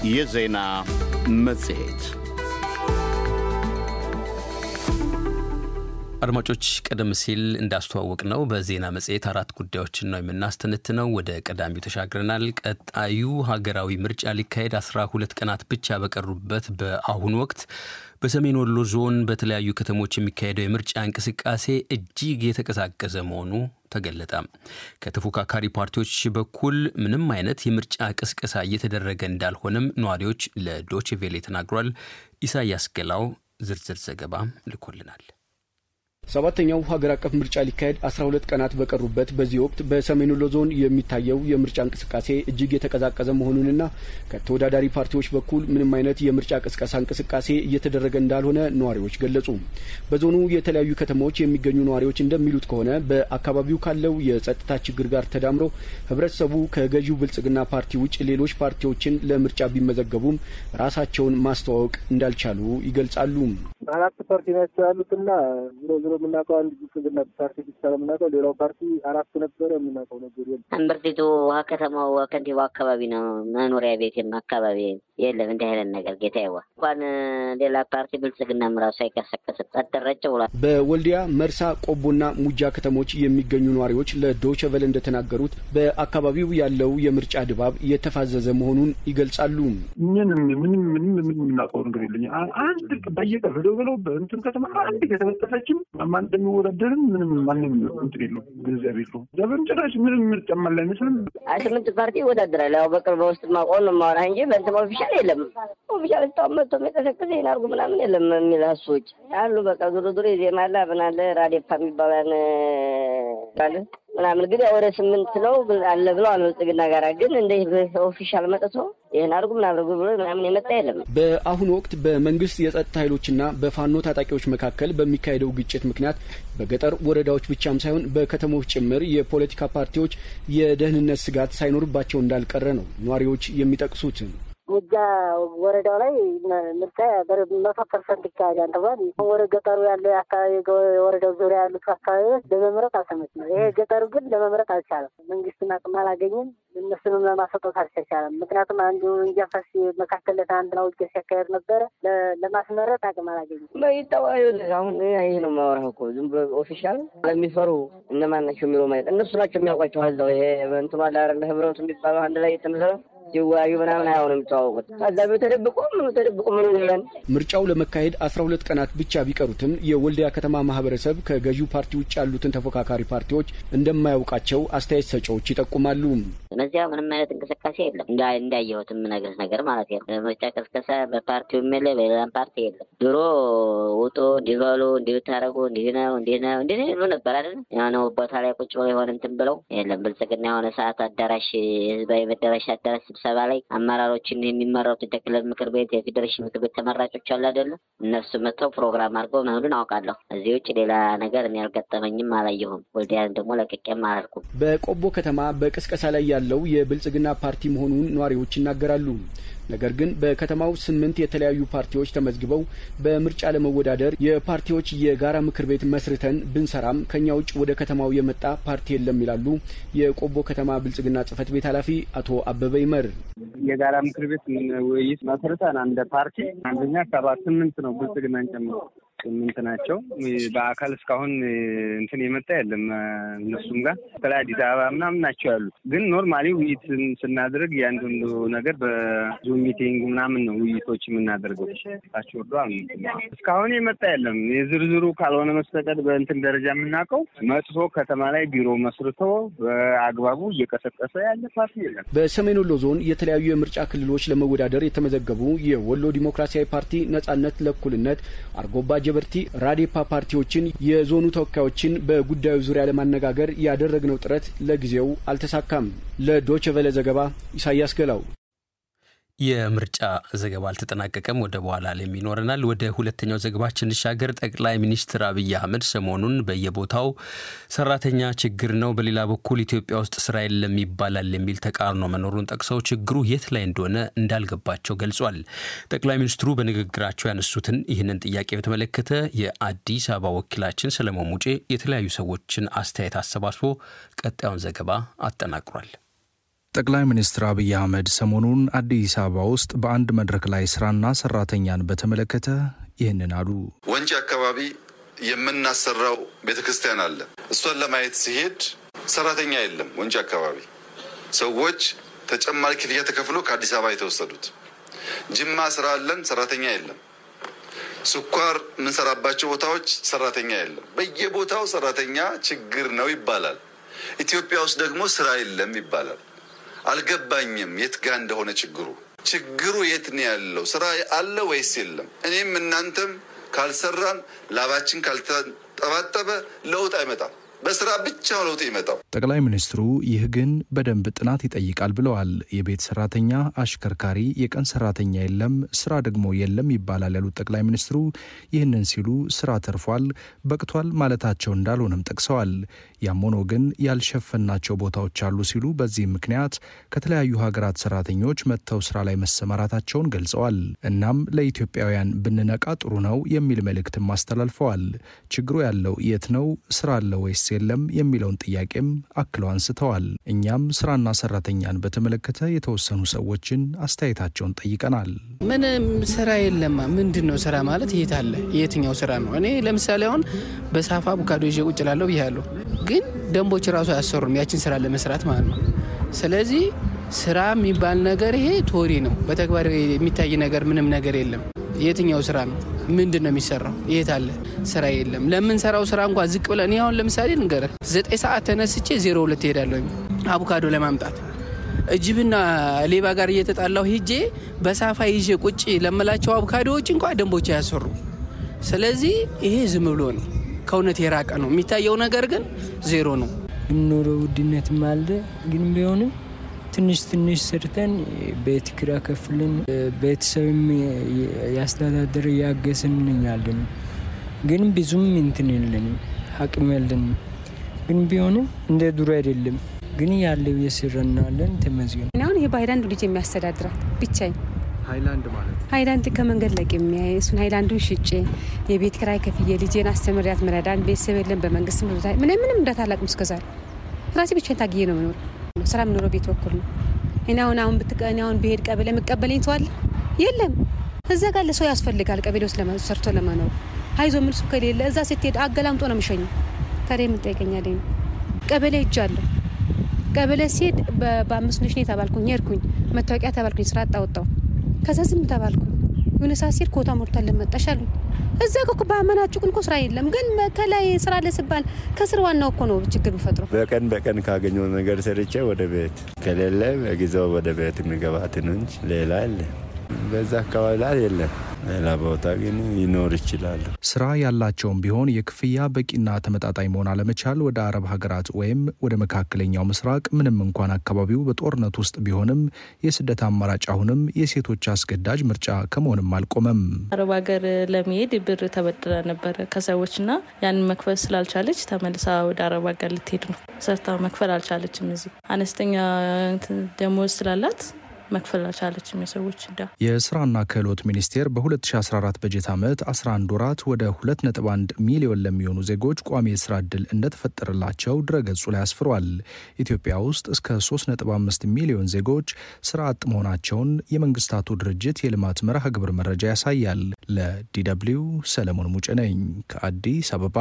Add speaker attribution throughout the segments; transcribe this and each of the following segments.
Speaker 1: የዜና መጽሔት
Speaker 2: አድማጮች ቀደም ሲል እንዳስተዋወቅ ነው በዜና መጽሔት አራት ጉዳዮችን ነው የምናስተነትነው። ወደ ቀዳሚው ተሻግረናል። ቀጣዩ ሀገራዊ ምርጫ ሊካሄድ አስራ ሁለት ቀናት ብቻ በቀሩበት በአሁኑ ወቅት በሰሜን ወሎ ዞን በተለያዩ ከተሞች የሚካሄደው የምርጫ እንቅስቃሴ እጅግ የተቀዛቀዘ መሆኑ ተገለጠ። ከተፎካካሪ ፓርቲዎች በኩል ምንም አይነት የምርጫ ቅስቀሳ እየተደረገ እንዳልሆነም ነዋሪዎች ለዶቼ ቬሌ ተናግሯል። ኢሳያስ ገላው ዝርዝር ዘገባ ልኮልናል።
Speaker 3: ሰባተኛው ሀገር አቀፍ ምርጫ ሊካሄድ አስራ ሁለት ቀናት በቀሩበት በዚህ ወቅት በሰሜን ወሎ ዞን የሚታየው የምርጫ እንቅስቃሴ እጅግ የተቀዛቀዘ መሆኑንና ከተወዳዳሪ ፓርቲዎች በኩል ምንም አይነት የምርጫ ቅስቀሳ እንቅስቃሴ እየተደረገ እንዳልሆነ ነዋሪዎች ገለጹ። በዞኑ የተለያዩ ከተሞች የሚገኙ ነዋሪዎች እንደሚሉት ከሆነ በአካባቢው ካለው የጸጥታ ችግር ጋር ተዳምሮ ህብረተሰቡ ከገዢው ብልጽግና ፓርቲ ውጭ ሌሎች ፓርቲዎችን ለምርጫ ቢመዘገቡም ራሳቸውን ማስተዋወቅ እንዳልቻሉ ይገልጻሉ።
Speaker 4: አራት ፓርቲ ናቸው ያሉትና ዞሮ ዞሮ የምናውቀው አንድ ብልጽግና ፓርቲ ብቻ ነው የምናውቀው። ሌላው ፓርቲ አራት ነበረ የምናውቀው ነገር የለም።
Speaker 5: እምብርቲቱ ውሃ ከተማው ከንቲባው አካባቢ ነው መኖሪያ ቤቴም አካባቢ የለም እንዲህ አይነት ነገር ጌታ ይዋ እንኳን ሌላ ፓርቲ ብልጽግናም ራሱ አይቀሰቀስም። ጸጥረጭ ብሏል።
Speaker 3: በወልዲያ መርሳ፣ ቆቦና ሙጃ ከተሞች የሚገኙ ነዋሪዎች ለዶይቼ ቬለ እንደተናገሩት በአካባቢው ያለው የምርጫ ድባብ የተፋዘዘ መሆኑን ይገልጻሉ።
Speaker 6: ምንም ምንም ምንም ምንም የምናውቀው ነገር የለኝ አንድ በየቀን ብለው ብለው በእንትን ከተማ አንድ ከተበጠፈችም ማን እንደሚወዳደርም ምንም ማንም እንትን የለው ገንዘብ የለው ዘበን ጭራሽ ምንም ምርጫ ማለ አይመስልም።
Speaker 5: ስምንት ፓርቲ ይወዳደራል። ያው በቅርብ በውስጥ ማቆን ነው ማወራ እንጂ በእንትን ኦፊሻል የለም። ኦፊሻል እስካሁን መጥቶ የሚቀሰቅስ ይህን አድርጉ ምናምን የለም የሚል ሀሶች አሉ። በቃ ዙሮ ዙሮ የዜማ አለ አብን አለ ራዴፓ የሚባለን አለ ምናምን ግን ያው ወደ ስምንት ነው አለ ብለዋል ብልጽግና ጋር ግን እንደ ኦፊሻል መጥቶ ይህን አድርጉ ምን አድርጉ ብሎ ምናምን የመጣ የለም።
Speaker 3: በአሁኑ ወቅት በመንግስት የጸጥታ ኃይሎችና በፋኖ ታጣቂዎች መካከል በሚካሄደው ግጭት ምክንያት በገጠር ወረዳዎች ብቻም ሳይሆን በከተሞች ጭምር የፖለቲካ ፓርቲዎች የደህንነት ስጋት ሳይኖርባቸው እንዳልቀረ ነው ነዋሪዎች የሚጠቅሱት።
Speaker 7: ሙጃ ወረዳው ላይ ምርጫ መቶ ፐርሰንት ይካሄዳል ተብሏል። ወደ ገጠሩ ያለው አካባቢ ወረዳው ዙሪያ ያሉት አካባቢዎች ለመምረጥ አልተመች ነው። ይሄ ገጠሩ ግን ለመምረጥ አልቻለም። መንግስትን አቅም አላገኝም። እነሱንም ለማስወጣት አልተቻለም። ምክንያቱም አንዱ እንጃፈስ መካከል አንድ ነው ውጊያ ሲያካሄድ ነበረ። ለማስመረጥ አቅም አላገኝም።
Speaker 5: ይጠዋዩ አሁን ይሄ ነው ማወራህ እኮ ዝም ብሎ ኦፊሻል ለሚፈሩ እነማን ናቸው የሚለው ማለት እነሱ ናቸው የሚያውቋቸው ዛው ይሄ እንትኗ ላረለ ህብረቱ የሚባለው አንድ ላይ የተመሰረ ሲወያዩ ምናምን አይሆንም የሚተዋወቁት ከዛ ተደብቆ ምኑ ተደብቆ ምኑ ይለን
Speaker 3: ምርጫው ለመካሄድ አስራ ሁለት ቀናት ብቻ ቢቀሩትም የወልዲያ ከተማ ማህበረሰብ ከገዢው ፓርቲ ውጭ ያሉትን ተፎካካሪ ፓርቲዎች እንደማያውቃቸው አስተያየት ሰጪዎች ይጠቁማሉ።
Speaker 5: እነዚያ ምንም አይነት እንቅስቃሴ የለም። እንዳየሁት የምነግርህ ነገር ማለት ነው። ምርጫ ቀስቀሳ በፓርቲው የለ በሌላም ፓርቲ የለም። ድሮ ውጡ እንዲበሉ እንዲህ ብታደርጉ እንዲህ ነው እንዲህ ነው እንዲህ ይሉ ነበር አይደል? የሆነ ቦታ ላይ ቁጭ ብለው የሆነ እንትን ብለው የለም ብልጽግና የሆነ ሰዓት አዳራሽ ህዝባዊ መዳረሻ አዳራሽ ስብሰባ ላይ አመራሮችን የሚመረጡት የክልል ምክር ቤት የፌዴሬሽን ምክር ቤት ተመራጮች አሉ አይደለም? እነሱ መጥተው ፕሮግራም አድርገው መሄዱን አውቃለሁ። እዚህ ውጭ ሌላ ነገር እኔ አልገጠመኝም፣ አላየሁም። ወልዲያን ደግሞ ለቅቄም አላልኩም።
Speaker 3: በቆቦ ከተማ በቅስቀሳ ላይ ያለው የብልጽግና ፓርቲ መሆኑን ነዋሪዎች ይናገራሉ። ነገር ግን በከተማው ስምንት የተለያዩ ፓርቲዎች ተመዝግበው በምርጫ ለመወዳደር የፓርቲዎች የጋራ ምክር ቤት መስርተን ብንሰራም ከኛ ውጭ ወደ ከተማው የመጣ ፓርቲ የለም ይላሉ የቆቦ ከተማ ብልጽግና ጽህፈት ቤት ኃላፊ አቶ አበበ ይመር።
Speaker 4: የጋራ ምክር ቤት ውይይት መስርተን እንደ ፓርቲ አንደኛ ሰባት ስምንት ነው ብልጽግናን ጨምሮ ስምንት ናቸው። በአካል እስካሁን እንትን የመጣ የለም። እነሱም ጋር በተለይ አዲስ አበባ ምናምን ናቸው ያሉት። ግን ኖርማሊ ውይይት ስናደርግ ያንዳንዱ ነገር በዙም ሚቲንግ ምናምን ነው ውይይቶች የምናደርገው። ታች ወርዶ እስካሁን የመጣ የለም። የዝርዝሩ ካልሆነ መስተቀር በእንትን ደረጃ የምናውቀው መጥቶ ከተማ ላይ ቢሮ መስርቶ በአግባቡ እየቀሰቀሰ ያለ ፓርቲ የለም።
Speaker 3: በሰሜን ወሎ ዞን የተለያዩ የምርጫ ክልሎች ለመወዳደር የተመዘገቡ የወሎ ዲሞክራሲያዊ ፓርቲ፣ ነጻነት ለእኩልነት፣ አርጎባ ጀበርቲ፣ ራዴፓ ፓርቲዎችን የዞኑ ተወካዮችን በጉዳዩ ዙሪያ ለማነጋገር ያደረግነው ጥረት ለጊዜው አልተሳካም። ለዶይቼ ቬለ ዘገባ ኢሳያስ ገላው።
Speaker 2: የምርጫ ዘገባ አልተጠናቀቀም። ወደ በኋላ ላይም ይኖረናል። ወደ ሁለተኛው ዘገባችን እንሻገር። ጠቅላይ ሚኒስትር አብይ አህመድ ሰሞኑን በየቦታው ሰራተኛ ችግር ነው፣ በሌላ በኩል ኢትዮጵያ ውስጥ ስራ የለም ይባላል የሚል ተቃርኖ መኖሩን ጠቅሰው ችግሩ የት ላይ እንደሆነ እንዳልገባቸው ገልጿል። ጠቅላይ ሚኒስትሩ በንግግራቸው ያነሱትን ይህንን ጥያቄ በተመለከተ የአዲስ አበባ ወኪላችን ሰለሞን ሙጬ የተለያዩ ሰዎችን አስተያየት አሰባስቦ ቀጣዩን ዘገባ አጠናቅሯል።
Speaker 8: ጠቅላይ ሚኒስትር አብይ አህመድ ሰሞኑን አዲስ አበባ ውስጥ በአንድ መድረክ ላይ ስራና ሰራተኛን በተመለከተ ይህንን አሉ።
Speaker 9: ወንጂ አካባቢ የምናሰራው ቤተ ክርስቲያን አለ። እሷን ለማየት ሲሄድ ሰራተኛ የለም። ወንጂ አካባቢ ሰዎች ተጨማሪ ክፍያ ተከፍሎ ከአዲስ አበባ የተወሰዱት። ጅማ ስራ አለን፣ ሰራተኛ የለም። ስኳር የምንሰራባቸው ቦታዎች ሰራተኛ የለም። በየቦታው ሰራተኛ ችግር ነው ይባላል። ኢትዮጵያ ውስጥ ደግሞ ስራ የለም ይባላል። አልገባኝም የት ጋ እንደሆነ ችግሩ። ችግሩ የት ነው ያለው? ስራ አለ ወይስ የለም? እኔም እናንተም ካልሰራን ላባችን ካልተጠባጠበ ለውጥ አይመጣም። በስራ ብቻ ለውጥ ይመጣው።
Speaker 8: ጠቅላይ ሚኒስትሩ ይህ ግን በደንብ ጥናት ይጠይቃል ብለዋል። የቤት ሰራተኛ፣ አሽከርካሪ፣ የቀን ሰራተኛ የለም፣ ስራ ደግሞ የለም ይባላል ያሉት ጠቅላይ ሚኒስትሩ ይህንን ሲሉ ስራ ተርፏል፣ በቅቷል ማለታቸው እንዳልሆነም ጠቅሰዋል። ያም ሆኖ ግን ያልሸፈናቸው ቦታዎች አሉ ሲሉ በዚህም ምክንያት ከተለያዩ ሀገራት ሰራተኞች መጥተው ስራ ላይ መሰማራታቸውን ገልጸዋል። እናም ለኢትዮጵያውያን ብንነቃ ጥሩ ነው የሚል መልእክትም አስተላልፈዋል። ችግሩ ያለው የት ነው? ስራ አለ ወይስ የለም የሚለውን ጥያቄም አክለው አንስተዋል። እኛም ስራና ሰራተኛን በተመለከተ የተወሰኑ ሰዎችን አስተያየታቸውን ጠይቀናል።
Speaker 10: ምንም ስራ የለማ። ምንድን ነው ስራ ማለት? የት አለ? የትኛው ስራ ነው? እኔ ለምሳሌ አሁን በሳፋ አቮካዶ ይዤ ቁጭ ላለሁ ብያለሁ፣ ግን ደንቦች ራሱ አያሰሩም ያችን ስራ ለመስራት ማለት ነው። ስለዚህ ስራ የሚባል ነገር ይሄ ቶሪ ነው። በተግባር የሚታይ ነገር ምንም ነገር የለም። የትኛው ስራ ነው? ምንድን ነው የሚሰራው? የት አለ? ስራ የለም። ለምንሰራው ስራ እንኳ ዝቅ ብለን እኔ አሁን ለምሳሌ ልንገርህ፣ ዘጠኝ ሰዓት ተነስቼ ዜሮ ሁለት እሄዳለሁ አቮካዶ ለማምጣት እጅብና ሌባ ጋር እየተጣላሁ ሂጄ በሳፋ ይዤ ቁጭ ለምላቸው አቮካዶዎች እንኳ ደንቦች አያሰሩ። ስለዚህ ይሄ ዝም ብሎ ነው፣ ከእውነት የራቀ ነው። የሚታየው ነገር ግን ዜሮ ነው።
Speaker 11: ኑሮ ውድነትም አለ ግን ቢሆንም ትንሽ ትንሽ ሰርተን ቤት ኪራይ ከፍልን ቤተሰብም ያስተዳደር እያገዝን ያለን ግን ብዙም እንትን የለንም አቅም የለንም። ግን ቢሆንም እንደ ድሮ አይደለም። ግን ያለው የስረናለን ተመዝገን
Speaker 12: አሁን ይሄ በሀይላንዱ ልጅ የሚያስተዳድራት ብቻዬን
Speaker 8: ሀይላንድ ማለት
Speaker 12: ሀይላንድ ከመንገድ ላይ የሚያይ እሱን ሀይላንዱን ሽጬ የቤት ኪራይ ከፍዬ ልጄን አስተምሪያት መረዳን ቤተሰብ የለን በመንግስት ምንም ምንም እንዳታላቅም እስከዛሬ ራሴ ብቻዬን ታግዬ ነው መኖር ስራ የምኖረው ቤት በኩል ነው። እኔ አሁን አሁን ብትቀኒ አሁን ብሄድ ቀበሌ የምቀበለኝ ሰው አለ የለም። እዛ ጋር ለሰው ያስፈልጋል ቀበሌ ውስጥ ሰርቶ ለመኖር አይዞ ምን እሱ ከሌለ እዛ ስትሄድ አገላምጦ ነው የምሸኘው። ታዲያ የምጠይቀኛለኝ ቀበሌ ሄጃለሁ። ቀበሌ ሲሄድ በአምስት ነሽ ነው የተባልኩኝ። ሄድኩኝ መታወቂያ ተባልኩኝ። ስራ አጣወጣው። ከዛ ዝም ተባልኩ። የሆነ ሰዓት ሲሄድ ኮታ ሞልቷል ለመጣሽ አሉኝ። እዛ እኮ በአመናጩቅን እኮ ስራ የለም፣ ግን ከላይ ስራ ለስባል ከስር ዋናው እኮ ነው ችግር የሚፈጥሩ።
Speaker 13: በቀን በቀን ካገኘው ነገር ሰርቼ ወደ ቤት ከሌለ በጊዜው ወደ ቤት የሚገባት ነው እንጂ ሌላ የለ። በዛ አካባቢ ላይ የለም። ሌላ ቦታ ግን ይኖር ይችላሉ።
Speaker 8: ስራ ያላቸውም ቢሆን የክፍያ በቂና ተመጣጣኝ መሆን አለመቻል ወደ አረብ ሀገራት ወይም ወደ መካከለኛው ምስራቅ ምንም እንኳን አካባቢው በጦርነት ውስጥ ቢሆንም የስደት አማራጭ አሁንም የሴቶች አስገዳጅ ምርጫ ከመሆንም አልቆመም።
Speaker 14: አረብ ሀገር ለመሄድ ብር ተበድራ ነበረ ከሰዎችና ያንን መክፈል ስላልቻለች ተመልሳ ወደ አረብ ሀገር ልትሄድ ነው። ሰርታ መክፈል አልቻለችም። እዚህ አነስተኛ ደሞዝ ስላላት መክፈል አልቻለችም። የሰዎች እዳ
Speaker 8: የስራና ክህሎት ሚኒስቴር በ2014 በጀት ዓመት 11 ወራት ወደ 2.1 ሚሊዮን ለሚሆኑ ዜጎች ቋሚ የስራ ዕድል እንደተፈጠረላቸው ድረገጹ ላይ አስፍሯል። ኢትዮጵያ ውስጥ እስከ 3.5 ሚሊዮን ዜጎች ስራ አጥ መሆናቸውን የመንግስታቱ ድርጅት የልማት መርሃ ግብር መረጃ ያሳያል። ለዲደብሊው ሰለሞን ሙጭ ነኝ ከአዲስ አበባ።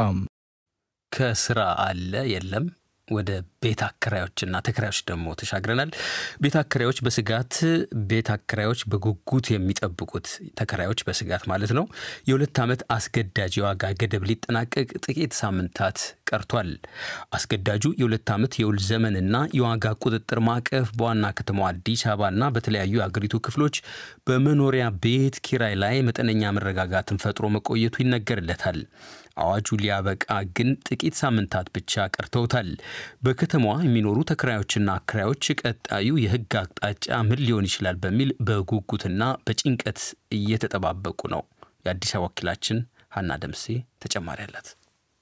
Speaker 2: ከስራ አለ የለም ወደ ቤት አከራዮችና ተከራዮች ደግሞ ተሻግረናል። ቤት አከራዮች በስጋት ቤት አከራዮች በጉጉት የሚጠብቁት ተከራዮች በስጋት ማለት ነው የሁለት ዓመት አስገዳጅ የዋጋ ገደብ ሊጠናቀቅ ጥቂት ሳምንታት ቀርቷል። አስገዳጁ የሁለት ዓመት የውል ዘመንና የዋጋ ቁጥጥር ማዕቀፍ በዋና ከተማዋ አዲስ አበባና በተለያዩ የአገሪቱ ክፍሎች በመኖሪያ ቤት ኪራይ ላይ መጠነኛ መረጋጋትን ፈጥሮ መቆየቱ ይነገርለታል። አዋጁ ሊያበቃ ግን ጥቂት ሳምንታት ብቻ ቀርተውታል። በከተማዋ የሚኖሩ ተከራዮችና አከራዮች ቀጣዩ የሕግ አቅጣጫ ምን ሊሆን ይችላል በሚል በጉጉትና በጭንቀት እየተጠባበቁ ነው። የአዲስ አበባ ወኪላችን ሀና ደምሴ ተጨማሪ አላት።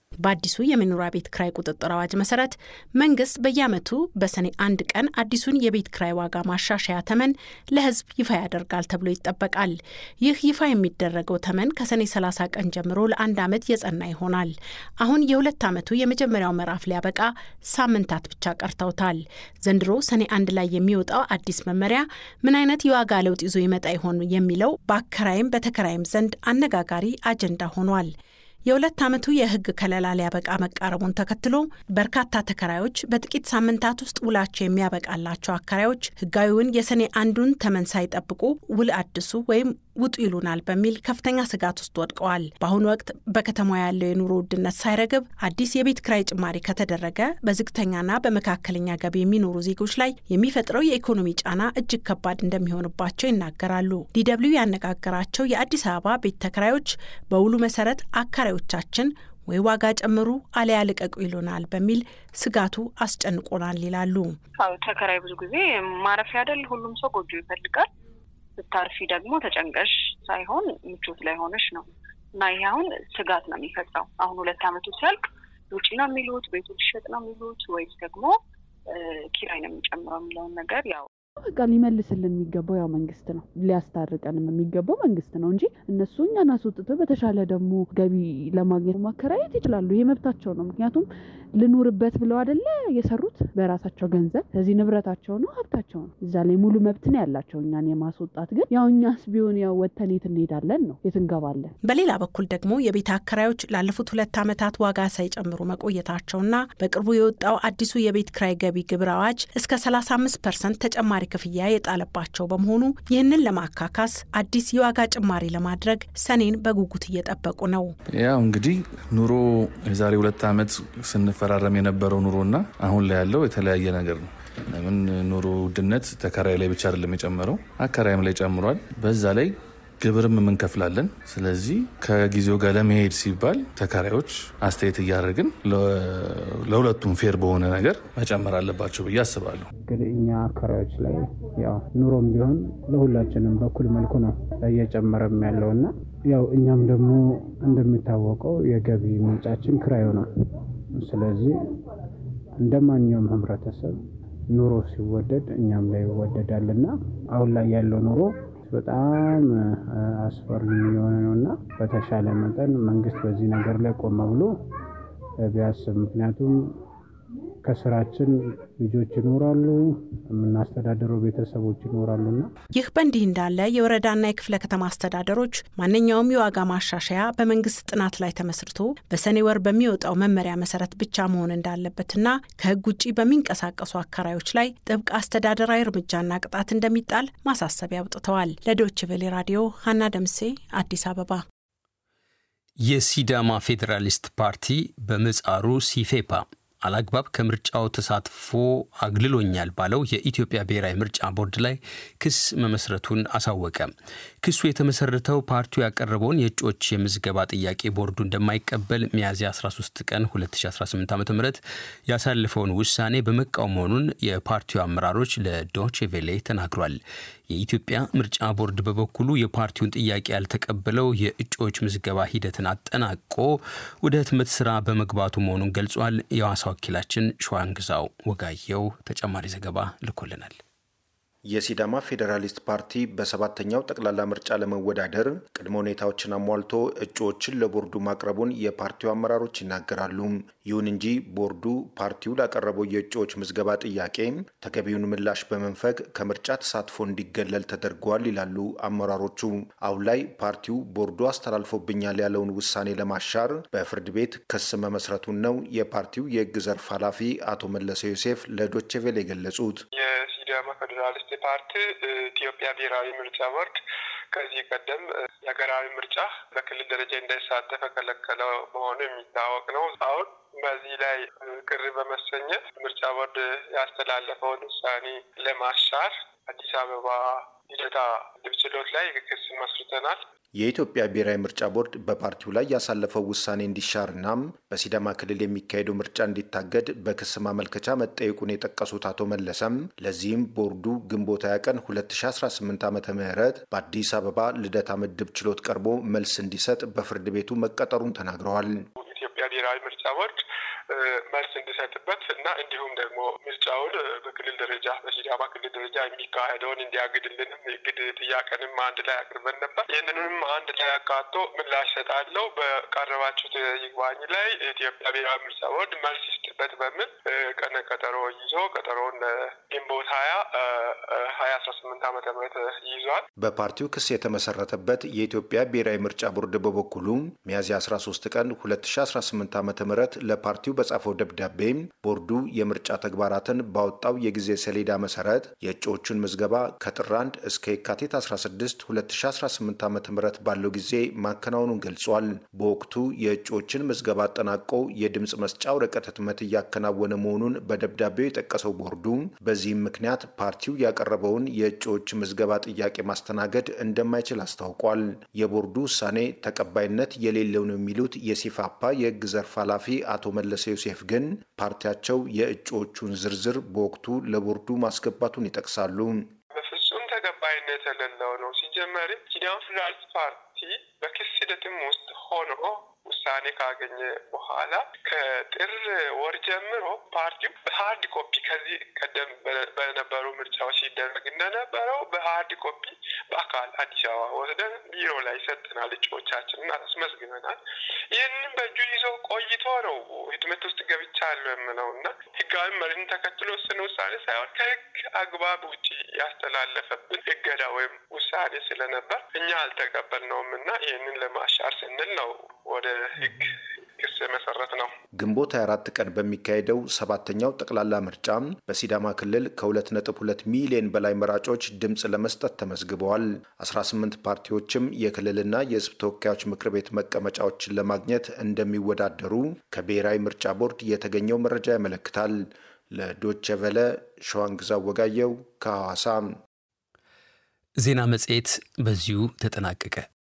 Speaker 15: በአዲሱ የመኖሪያ ቤት ክራይ ቁጥጥር አዋጅ መሰረት መንግስት በየዓመቱ በሰኔ አንድ ቀን አዲሱን የቤት ክራይ ዋጋ ማሻሻያ ተመን ለሕዝብ ይፋ ያደርጋል ተብሎ ይጠበቃል። ይህ ይፋ የሚደረገው ተመን ከሰኔ 30 ቀን ጀምሮ ለአንድ ዓመት የጸና ይሆናል። አሁን የሁለት ዓመቱ የመጀመሪያው ምዕራፍ ሊያበቃ ሳምንታት ብቻ ቀርተውታል። ዘንድሮ ሰኔ አንድ ላይ የሚወጣው አዲስ መመሪያ ምን አይነት የዋጋ ለውጥ ይዞ ይመጣ ይሆን የሚለው በአከራይም በተከራይም ዘንድ አነጋጋሪ አጀንዳ ሆኗል። የሁለት ዓመቱ የህግ ከለላ ሊያበቃ መቃረቡን ተከትሎ በርካታ ተከራዮች በጥቂት ሳምንታት ውስጥ ውላቸው የሚያበቃላቸው አከራዮች ህጋዊውን የሰኔ አንዱን ተመን ሳይጠብቁ ውል አድሱ ወይም ውጡ ይሉናል በሚል ከፍተኛ ስጋት ውስጥ ወድቀዋል። በአሁኑ ወቅት በከተማ ያለው የኑሮ ውድነት ሳይረግብ አዲስ የቤት ክራይ ጭማሪ ከተደረገ በዝቅተኛና በመካከለኛ ገቢ የሚኖሩ ዜጎች ላይ የሚፈጥረው የኢኮኖሚ ጫና እጅግ ከባድ እንደሚሆንባቸው ይናገራሉ። ዲደብሊው ያነጋገራቸው የአዲስ አበባ ቤት ተከራዮች በውሉ መሰረት አከራዮቻችን ወይ ዋጋ ጨምሩ አለያ ልቀቁ ይሉናል በሚል ስጋቱ አስጨንቆናል ይላሉ።
Speaker 16: ተከራይ ብዙ ጊዜ ማረፊያ አይደል? ሁሉም ሰው ጎጆ ይፈልጋል። ስታርፊ ደግሞ ተጨንቀሽ ሳይሆን ምቾት ላይ ሆነሽ ነው እና ይሄ አሁን ስጋት ነው የሚፈጥረው። አሁን ሁለት ዓመቱ ሲያልቅ ውጪ ነው የሚሉት ቤቱ ሊሸጥ ነው የሚሉት ወይስ ደግሞ ኪራይ ነው የሚጨምረው የሚለውን ነገር ያው
Speaker 17: በቃ ሊመልስልን የሚገባው ያው መንግስት ነው። ሊያስታርቀንም የሚገባው መንግስት ነው እንጂ እነሱ እኛን አስወጥተው በተሻለ ደግሞ ገቢ ለማግኘት ማከራየት ይችላሉ። ይሄ መብታቸው ነው። ምክንያቱም ልኑርበት ብለው አይደለ የሰሩት በራሳቸው ገንዘብ። ስለዚህ ንብረታቸው ነው፣ ሀብታቸው ነው። እዛ ላይ ሙሉ መብት ነው ያላቸው። እኛን የማስወጣት ግን ያው እኛስ ቢሆን ያው ወተን የት እንሄዳለን ነው የት እንገባለን።
Speaker 15: በሌላ በኩል ደግሞ የቤት አከራዮች ላለፉት ሁለት ዓመታት ዋጋ ሳይጨምሩ መቆየታቸውና በቅርቡ የወጣው አዲሱ የቤት ክራይ ገቢ ግብር አዋጅ እስከ 35 ፐርሰንት ተጨማሪ ክፍያ የጣለባቸው በመሆኑ ይህንን ለማካካስ አዲስ የዋጋ ጭማሪ ለማድረግ ሰኔን በጉጉት እየጠበቁ ነው።
Speaker 18: ያው እንግዲህ ኑሮ የዛሬ ሁለት ዓመት ስንፈራረም የነበረው ኑሮና አሁን ላይ ያለው የተለያየ ነገር ነው። ለምን ኑሮ ውድነት ተከራይ ላይ ብቻ አይደለም የጨመረው፣ አከራይም ላይ ጨምሯል። በዛ ላይ ግብርም የምንከፍላለን። ስለዚህ ከጊዜው ጋር ለመሄድ ሲባል ተከራዮች አስተያየት እያደረግን ለሁለቱም ፌር በሆነ ነገር መጨመር አለባቸው ብዬ አስባለሁ።
Speaker 19: እንግዲህ እኛ አከራዮች ላይ ያው ኑሮም ቢሆን ለሁላችንም በኩል መልኩ ነው እየጨመረም ያለው እና ያው እኛም ደግሞ እንደሚታወቀው የገቢ ምንጫችን ክራዩ ነው። ስለዚህ እንደ ማንኛውም ህብረተሰብ ኑሮ ሲወደድ እኛም ላይ ይወደዳልና አሁን ላይ ያለው ኑሮ በጣም አስፈሪ የሆነ ነው እና በተሻለ መጠን መንግስት በዚህ ነገር ላይ ቆመ ብሎ ቢያስብ ምክንያቱም ከስራችን ልጆች ይኖራሉ፣ የምናስተዳደረው ቤተሰቦች ይኖራሉና
Speaker 15: ይህ በእንዲህ እንዳለ የወረዳና የክፍለ ከተማ አስተዳደሮች ማንኛውም የዋጋ ማሻሻያ በመንግስት ጥናት ላይ ተመስርቶ በሰኔ ወር በሚወጣው መመሪያ መሰረት ብቻ መሆን እንዳለበትና ከህግ ውጭ በሚንቀሳቀሱ አከራዮች ላይ ጥብቅ አስተዳደራዊ እርምጃና ቅጣት እንደሚጣል ማሳሰቢያ አውጥተዋል። ለዶይቼ ቬለ ራዲዮ ሀና ደምሴ አዲስ አበባ።
Speaker 2: የሲዳማ ፌዴራሊስት ፓርቲ በምህጻሩ ሲፌፓ አላግባብ ከምርጫው ተሳትፎ አግልሎኛል ባለው የኢትዮጵያ ብሔራዊ ምርጫ ቦርድ ላይ ክስ መመስረቱን አሳወቀ። ክሱ የተመሰረተው ፓርቲው ያቀረበውን የእጩዎች የምዝገባ ጥያቄ ቦርዱ እንደማይቀበል ሚያዝያ 13 ቀን 2018 ዓ ም ያሳለፈውን ውሳኔ በመቃወም መሆኑን የፓርቲው አመራሮች ለዶቼ ቬሌ ተናግሯል። የኢትዮጵያ ምርጫ ቦርድ በበኩሉ የፓርቲውን ጥያቄ ያልተቀበለው የእጩዎች ምዝገባ ሂደትን አጠናቆ ወደ ህትመት ስራ በመግባቱ መሆኑን ገልጿል። የሐዋሳ ወኪላችን ሸዋንግዛው ወጋየው ተጨማሪ ዘገባ ልኮልናል።
Speaker 20: የሲዳማ ፌዴራሊስት ፓርቲ በሰባተኛው ጠቅላላ ምርጫ ለመወዳደር ቅድመ ሁኔታዎችን አሟልቶ እጩዎችን ለቦርዱ ማቅረቡን የፓርቲው አመራሮች ይናገራሉ። ይሁን እንጂ ቦርዱ ፓርቲው ላቀረበው የእጩዎች ምዝገባ ጥያቄ ተገቢውን ምላሽ በመንፈግ ከምርጫ ተሳትፎ እንዲገለል ተደርጓል ይላሉ አመራሮቹ። አሁን ላይ ፓርቲው ቦርዱ አስተላልፎብኛል ያለውን ውሳኔ ለማሻር በፍርድ ቤት ክስ መመስረቱን ነው የፓርቲው የህግ ዘርፍ ኃላፊ አቶ መለሰ ዮሴፍ ለዶቼ ቬለ የገለጹት።
Speaker 21: የሲዳማ ፌዴራሊስት ፓርቲ ኢትዮጵያ ብሔራዊ ምርጫ ቦርድ ከዚህ ቀደም የሀገራዊ ምርጫ በክልል ደረጃ እንዳይሳተፍ የከለከለው መሆኑ የሚታወቅ ነው። አሁን በዚህ ላይ ቅር በመሰኘት ምርጫ ቦርድ ያስተላለፈውን ውሳኔ ለማሻር አዲስ አበባ ልደታ ምድብ ችሎት ላይ ክስ መስርተናል።
Speaker 20: የኢትዮጵያ ብሔራዊ ምርጫ ቦርድ በፓርቲው ላይ ያሳለፈው ውሳኔ እንዲሻርናም በሲዳማ ክልል የሚካሄደው ምርጫ እንዲታገድ በክስ ማመልከቻ መጠየቁን የጠቀሱት አቶ መለሰም ለዚህም ቦርዱ ግንቦት ሃያ ቀን 2018 ዓ ም በአዲስ አበባ ልደታ ምድብ ችሎት ቀርቦ መልስ እንዲሰጥ በፍርድ ቤቱ መቀጠሩን ተናግረዋል።
Speaker 21: ኢትዮጵያ ብሔራዊ ብሔራዊ ምርጫ ቦርድ መልስ እንዲሰጥበት እና እንዲሁም ደግሞ ምርጫውን በክልል ደረጃ በሲዳማ ክልል ደረጃ የሚካሄደውን እንዲያግድልንም የግድ ጥያቄንም አንድ ላይ አቅርበን ነበር። ይህንንም አንድ ላይ አካቶ ምላሽ ሰጣለው በቀረባችሁት ይግባኝ ላይ የኢትዮጵያ ብሔራዊ ምርጫ ቦርድ መልስ ይስጥበት በሚል ቀነ ቀጠሮ ይዞ ቀጠሮውን ግንቦት ሀያ ሀያ አስራ ስምንት ዓመተ ምህረት ይዟል።
Speaker 20: በፓርቲው ክስ የተመሰረተበት የኢትዮጵያ ብሔራዊ ምርጫ ቦርድ በበኩሉ ሚያዝያ 13 ቀን 2018 ዓ ም ለፓርቲው በጻፈው ደብዳቤ ቦርዱ የምርጫ ተግባራትን ባወጣው የጊዜ ሰሌዳ መሰረት የእጩዎቹን ምዝገባ ከጥር 1 እስከ የካቲት 16 2018 ዓ ም ባለው ጊዜ ማከናወኑን ገልጿል። በወቅቱ የእጩዎችን ምዝገባ አጠናቆ የድምፅ መስጫ ወረቀት ህትመት እያከናወነ መሆኑን በደብዳቤው የጠቀሰው ቦርዱ በዚህም ምክንያት ፓርቲው ያቀረበውን የእጩዎች ምዝገባ ጥያቄ ማስተናገድ እንደማይችል አስታውቋል። የቦርዱ ውሳኔ ተቀባይነት የሌለው ነው የሚሉት የሲፋፓ የህግ ዘርፍ ኃላፊ አቶ መለሰ ዮሴፍ ግን ፓርቲያቸው የእጩዎቹን ዝርዝር በወቅቱ ለቦርዱ ማስገባቱን ይጠቅሳሉ።
Speaker 21: በፍጹም ተቀባይነት የሌለው ነው። ሲጀመርም ሲዳማ ፌዴራሊስት ፓርቲ በክስ ሂደትም ውስጥ ሆኖ ውሳኔ ካገኘ በኋላ ከጥር ወር ጀምሮ ፓርቲው በሀርድ ኮፒ ከዚህ ቀደም በነበሩ ምርጫዎች ሲደረግ እንደነበረው በሀርድ ኮፒ በአካል አዲስ አበባ ወስደን ቢሮ ላይ ሰጥናል። እጩዎቻችንን አስመዝግበናል። ይህንን በእጁ ይዞ ቆይቶ ነው ህትመት ውስጥ ገብቻለሁ የምለው እና ህጋዊ መሪን ተከትሎ ወሰነ ውሳኔ ሳይሆን ከህግ አግባብ ውጭ ያስተላለፈብን እገዳ ወይም ውሳኔ ስለነበር እኛ አልተቀበልነውም እና ይህንን ለማሻር ስንል ነው ወደ ህግ ክስ መሰረት ነው።
Speaker 20: ግንቦት 24 ቀን በሚካሄደው ሰባተኛው ጠቅላላ ምርጫ በሲዳማ ክልል ከ2.2 ሚሊዮን በላይ መራጮች ድምፅ ለመስጠት ተመዝግበዋል። 18 ፓርቲዎችም የክልልና የህዝብ ተወካዮች ምክር ቤት መቀመጫዎችን ለማግኘት እንደሚወዳደሩ ከብሔራዊ ምርጫ ቦርድ የተገኘው መረጃ ያመለክታል። ለዶቼ ቨለ ሸዋንግዛ ወጋየው ከሐዋሳ።
Speaker 2: ዜና መጽሔት በዚሁ ተጠናቀቀ።